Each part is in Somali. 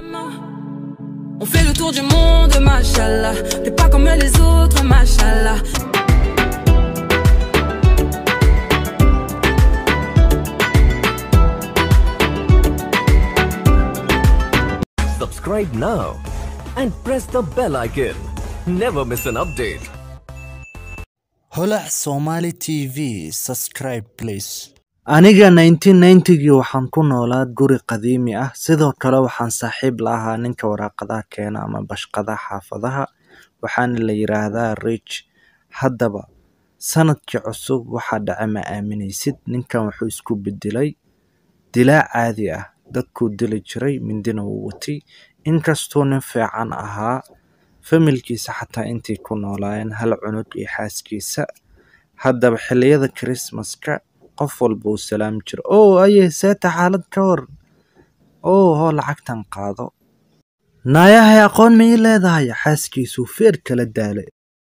On fait le tour du monde, machallah. T'es pas comme les autres, machallah. Subscribe now and press the bell icon. Never miss an update. holac somali t v subscribe please aniga 1990gii waxaan ku noolaa guri qadiimi ah sidoo kale waxaan saaxiib la ahaa ninka waraaqadaha keena ama bashqadaha xaafadaha waxaana la yiraahdaa rich haddaba sanadkii cusub waxaa dhace ma aaminaysid ninkan wuxuu isku bedelay dilaa caadi ah dadkuu dili jiray mindina wuu watay inkastuu nin fiican ahaa familkiisa xataa intay ku noolaayeen hal cunug iyo xaaskiisa haddaba xilliyada krismaska qof walba uu salaami jiro oo aye seeta xaalad ka war oo hoo lacagtan qaado naayahay aqoon ma ii leedahay xaaskiisuu feer kala daalay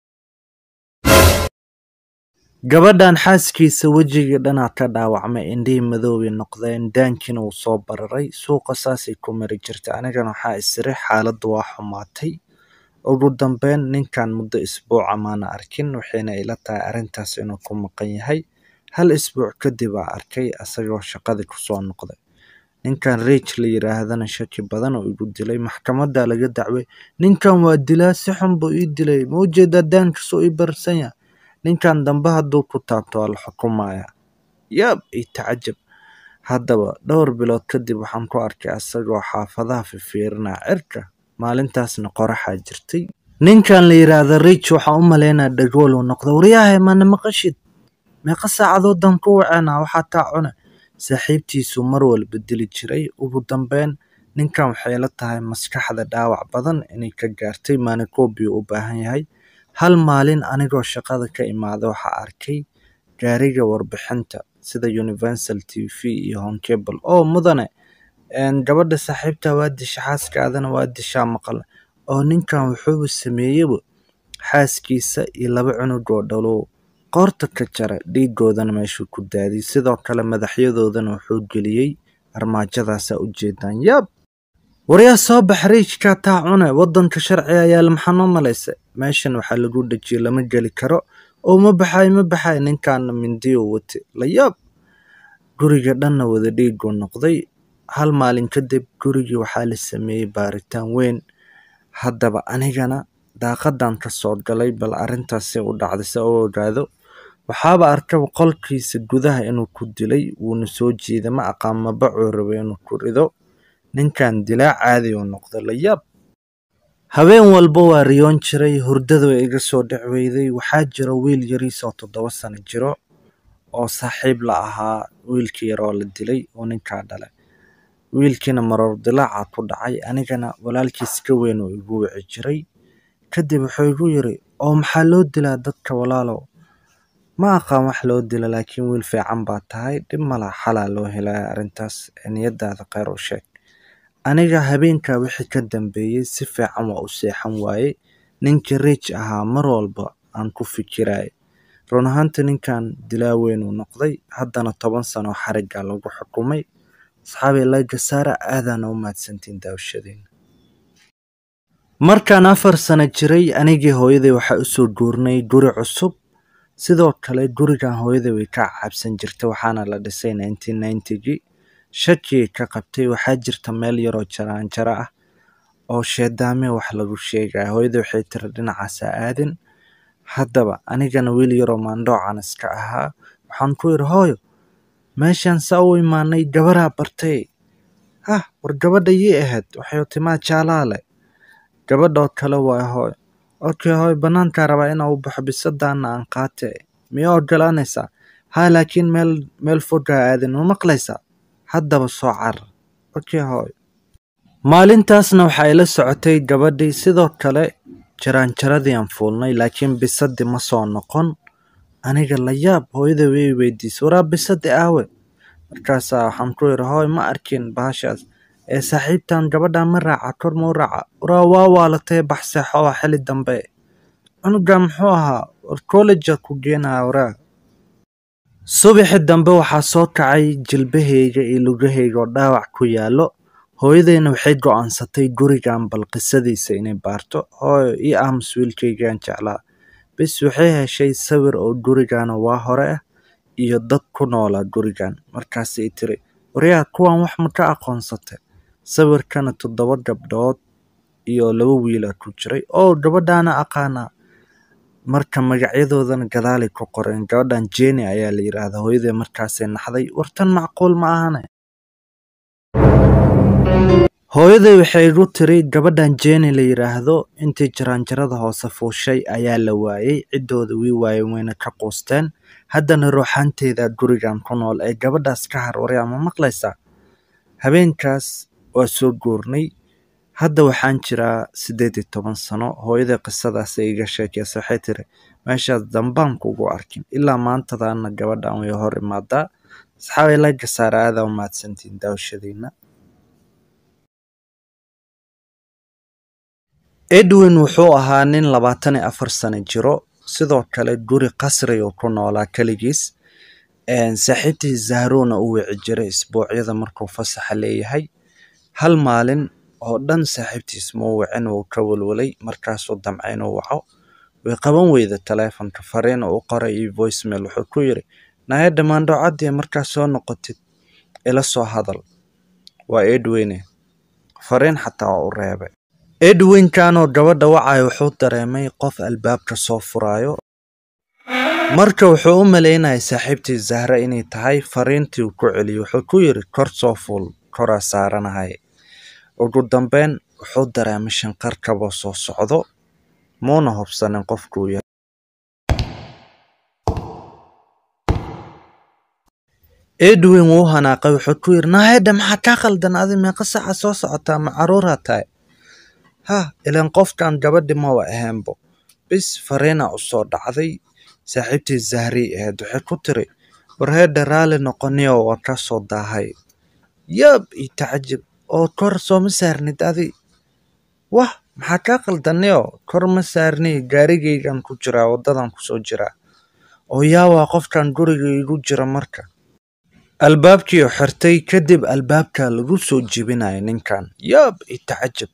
gabadhan xaaskiisa wejigii dhanaa ka dhaawacmay indhihii madoobay noqdeen daankiina wuu soo bararay suuqa saasay ku mari jirtay anigana waxaa isiri xaaladdu waa xumaatay ugu dambeyn ninkan muddo isbuuca maana arkin waxayna ila tahay arrintaas inuu ku maqan yahay hal isbuuc kadib aa arkay asagoo shaqadii kusoo noqday ninkan rich la yiraahdana shaki badan oo igu dilay maxkamadda laga dacway ninkan waa dilaa si xun buu ii dilay ma ujeedaa daankiisuu ii barsan yahay ninkan dambe hadduu ku taabto waa la xukumaya yaab ii tacajab haddaba dhowr bilood kadib waxaan ku arkay asagoo xaafadaha fifiirinaa cirka maalintaasna qoraxaa jirtay ninkan la yiraahdo rich waxaan u malaynaa dhagool uu noqda waryahay mana maqashid meeqa saacadoodan ku waceena waxaa taa cune saaxiibtiisuu mar walba dili jiray ugu dambeyn ninkan waxay la tahay maskaxda dhaawac badan inay ka gaartay manicobio u baahan yahay hal maalin anigoo shaqada ka imaada waxaa arkay gaariga warbixinta sida universal t v iyo honcable oo mudane gabadha saaxiibta waa disha xaaskaadana waa dishaa maqal oo ninkan wuxuuba sameeyeyba xaaskiisa iyo laba cunug oo dhalow qoorta ka jara dhiigoodana meeshuu ku daadiyay sidoo kale madaxyadoodana wuxuu geliyey armaajadaasa ujeedaan yaab waryaa soo bax riijka taa cune wadanka sharciga ayaa maxaa malaysa meeshan waxaa lagu dhejiyey lama geli karo oo ma baxay ma baxay ninkaana mindiyo wate la yaab guriga dhanna wada dhiiguu noqday hal maalin kadib gurigii waxaa la sameeyey baaritaan weyn haddaba anigana daaqadan ka soo galay bal arrintaasi u dhacday se u ogaado waxaaba arkaba qolkiisa gudaha inuu ku dilay wuuna soo jeeda ma aqaan mabacuu raba inuu ku rido ninkan dilaa caadi uu noqda la yaab habeen walba waa riyoon jiray hurdada way iga soo dhic weyday waxaa jira wiil yariis oo toddoba sano jiro oo saaxiib la ahaa wiilkii yaroo la dilay oo ninkaa dhalay wiilkiina maroor dilaaca ku dhacay anigana walaalkiis ka weyn oo igu wici jiray kadib wuxuu igu yiri oo maxaa loo dilaa dadka walaalow ma aqaan wax loo dila laakiin wiil fiican baa tahay dhib malaa xalaa loo helaya arrintaas niyadaada kheyr u sheeg aniga habeenkaa wixii ka dambeeyey si fiican waa u seexan waaye ninkii riich ahaa mar walba aan ku fikirayay run ahaanta ninkan dilaa weyn uu noqday haddana toban sano xarigga lagu xukumay asxaabi lagasaara aadaana u mahadsantiin daawashadiina markaan afar sano jiray anigii hooyaday waxaa usoo guurnay guri cusub sidoo kale gurigan hooyaday way ka cabsan jirtay waxaana la dhisay nineteen ninetygii shakii ka qabtay waxaa jirta meel yaroo jaraanjaro ah oo sheedaame wax lagu sheegaya hooyaday waxay tiri dhinacaasa aadin haddaba anigana wiil yaroo maandhoocan iska ahaa waxaan ku yidhi hooyo meeshaan saa u imaanay gabaraa bartay hah war gabadha yii ahayd waxay timaa jaalaale gabadhoo kale waa hooy okay hooy bannaankaa rabaa inaa u baxo bisadaana aan qaate miyaa ogolaanaysaa haa laakiin meel meel fogaa aadin ma maqlaysaa haddaba soo carar okay hooy maalintaasna waxa ay la socotay gabadhii sidoo kale jaraanjaradii aan fuulnay laakiin bisadii ma soo noqon aniga la yaab hooyada way weydiisay waraa bisadi aawe markaasaa waxaan ku yidhi hooy ma arkin bahashaas ee saaxiibtan gabadhan ma raaca kor ma u raaca waraa waa waalatay baxseexo waa xili dambe cunugan muxuu ahaa war collejaa ku geenaya waraa subaxi dambe waxaa soo kacay jilbahayga iyo lugahayga oo dhaawac ku yaallo hooyadeyna waxay go-aansatay gurigan bal qisadiisa inay baarto hooyo ii aamus wiilkaygaan jeclaa bis waxay heshay sawir oo gurigana waa hore ah iyo dad ku noolaa gurigan markaasay tiri waryaa kuwan wax ma ka aqoonsatay sawirkana toddoba gabdhood iyo laba wiilaa ku jiray oo gabadhaana aqaanaa marka magacyadoodana gadaalay ku qoreen gabadhan jeni ayaa la yidhaahdaa hooyadee markaasay naxday wartan macquul ma ahane hooyaday waxay igu tiri gabadhan jeni la yidhaahdo intii jaraanjarada hoose fuushay ayaa la waayey ciddooda wii waayeen wayna ka quusteen haddana ruuxaanteeda gurigan ku nool ee gabadhaas ka harwaray ama maqlaysaa habeenkaas waa soo guurnay hadda waxaan jiraa siddeed iyo toban sano hooyaday qisadaas ay iga sheekeysa waxay tiri meeshaas dambaan kugu arkin ilaa maantadaana gabadhan way hor imaadaa asxaabay laga saara aadaa u mahadsantiin daawashadiina edwin wuxuu ahaa nin labaatan iyo afar sano jiro sidoo kale guri qasri oo ku noolaa keligiis saaxiibtii zahrona u wici jiray isbuucyada markuu fasaxa leeyahay hal maalin oo dhan saaxiibtiis muu wicin wuu ka walwalay markaasuu damcay inuu waco way qaban weyda taleefonka fariin uu u qoray iyo voicemail wuxuu ku yidhi naaya dhammaandho caddii markaa soo noqotid ila soo hadal waa edwine fariin xataa waa u reebay edwinkanoo gabadha wacaya wuxuu dareemay qof albaabka soo furaayo marka wuxuu u malaynayay saaxiibtii zahra inay tahay fariintii uu ku celiyey wuxuu ku yidhi kor soo fuul koraa saaranahay ugu dambeyn wuxuu dareemay shanqar kaboo soo socdo muuna hubsanin qofkuu yahay edwin wuu hanaaqay wuxuu ku yidhi naahedha maxaa kaa qaldan adi meeqa saca soo socotaa ma caruuraa tahay ha ilaan qofkan gabadhi maba ahaanbo bis fariina u soo dhacday saaxiibtii zahrii ahayd waxay ku tiri warheedha raalli noqoniyo waa ka soo daahay yab io tacajib oo kor sooma saarnid adi wah maxaa kaa qaldaniyo kor ma saarni gaarigaygan ku jiraa waddadan kusoo jiraa oo yaa waa qofkan guriga igu jira marka albaabkii oo xirtay kadib albaabka lagu soo jibinaya ninkan yab io tacajib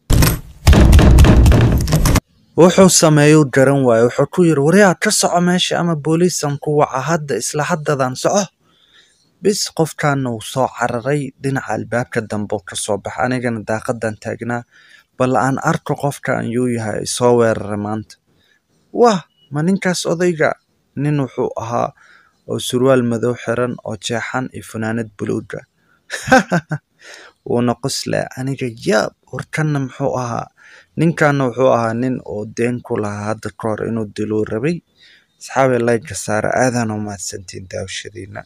wuxuu sameeyuu garan waaye wuxuu ku yidhi waryaa ka soco meesha ama booliisan ku waca hadda isla haddadan soco bis qofkaana uu soo cararay dhinaca albaabka dambe ka soo baxa anigana daaqadan taagnaa bal aan arko qofkan yuu yahay isoo weeraray maanta wah ma ninkaas odayga nin wuxuu ahaa oo surwaal madow xiran oo jeexan iyo funaanad buluuga wuuna qosle aniga yaab warkanna muxuu ahaa ninkanna wuxuu ahaa nin oo deen ku lahaa hadda ka hor inuu diluu rabay asxaabay layga saara aadaan u mahadsantiin daawashadiina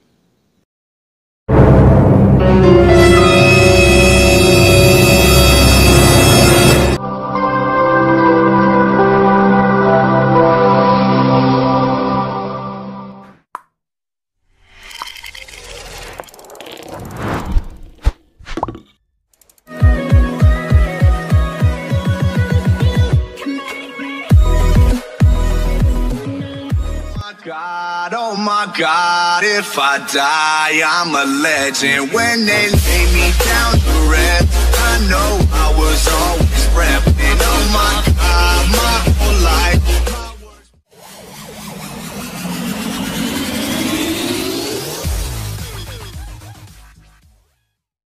God, oh my God, if I die, I'm a legend. When they lay me down